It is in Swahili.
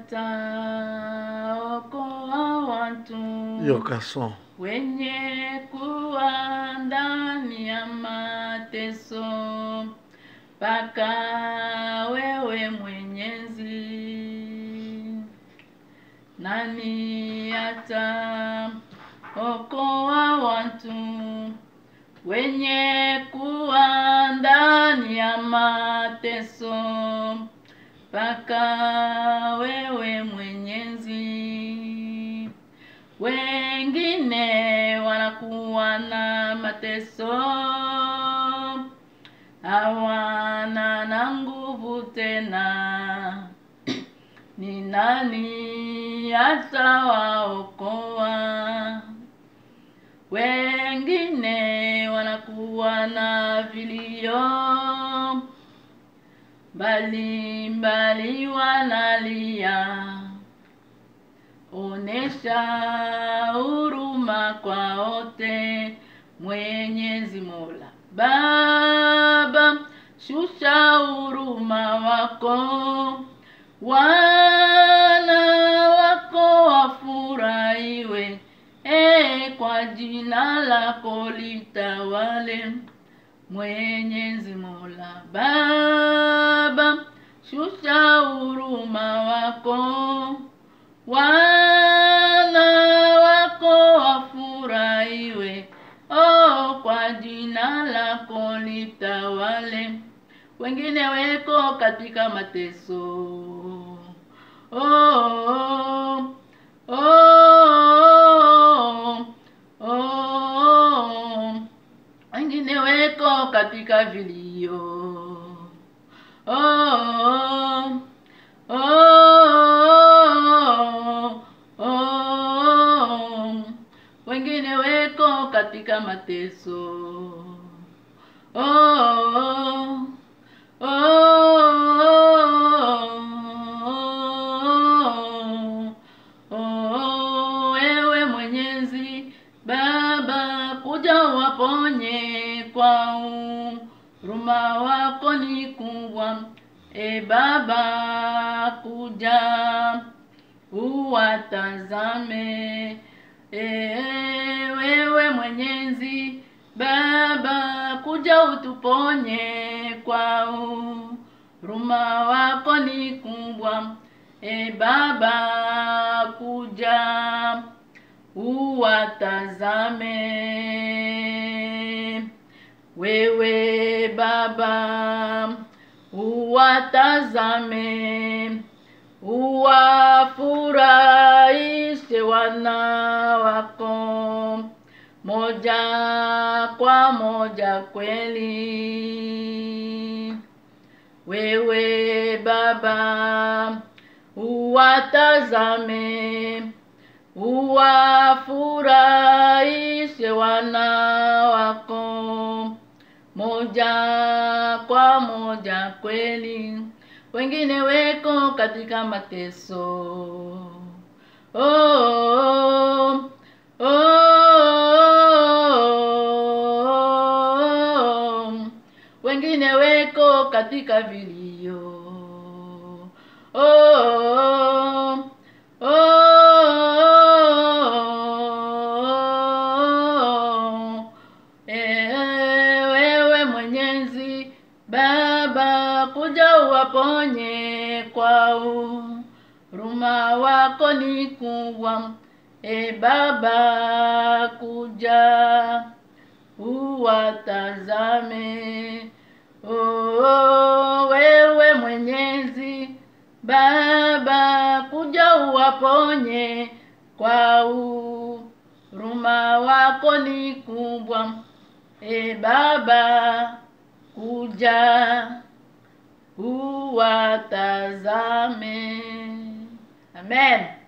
ataokoa watu hiyo kason wenye kuwa ndani ya mateso mpaka wewe Mwenyezi. Nani ataokoa watu wenye kuwa ndani ya mateso mpaka wewe Mwenyezi? Wengine wanakuwa na mateso, hawana na nguvu tena. Ni nani atawaokoa? Wengine wanakuwa na vilio mbali mbali, wanalia Onesha huruma kwa wote, Mwenyezi Mola Baba, shusha huruma wako, wana wako wafurahiwe, e, kwa jina lako litawale. Mwenyezi Mola Baba, shusha huruma wako wana wako wafurahiwe, oh, kwa jina lako litawale. Wengine weko katika mateso, oh, oh, oh, oh. Wengine weko katika vilio, oh, oh, oh, oh. Wengine weko katika mateso, oh, oh, oh, oh. Ewe Mwenyezi Baba, kuja uwaponye kwa huruma wako ni kubwa. E Baba, kuja uwatazame. E, wewe Mwenyezi Baba, kuja utuponye kwa huruma wako ni kubwa. E Baba, kuja uwatazame. Wewe Baba, uwatazame, uwafurahishe wana wako moja kwa moja kweli. Wewe Baba, uwatazame, uwafurahishe wana wako moja kwa moja kweli. Wengine weko katika mateso, oh, oh, oh. Wengine weko katika vilio, oh, oh, oh. Eh, wewe Mwenyezi Baba, kuja uwaponye kwa huruma wako ni kubwa. E Baba, kuja uwatazame. Oh, wewe Mwenyezi Baba, kuja uwaponye kwa huruma wako ni kubwa. E Baba, kuja uwatazame. Amen.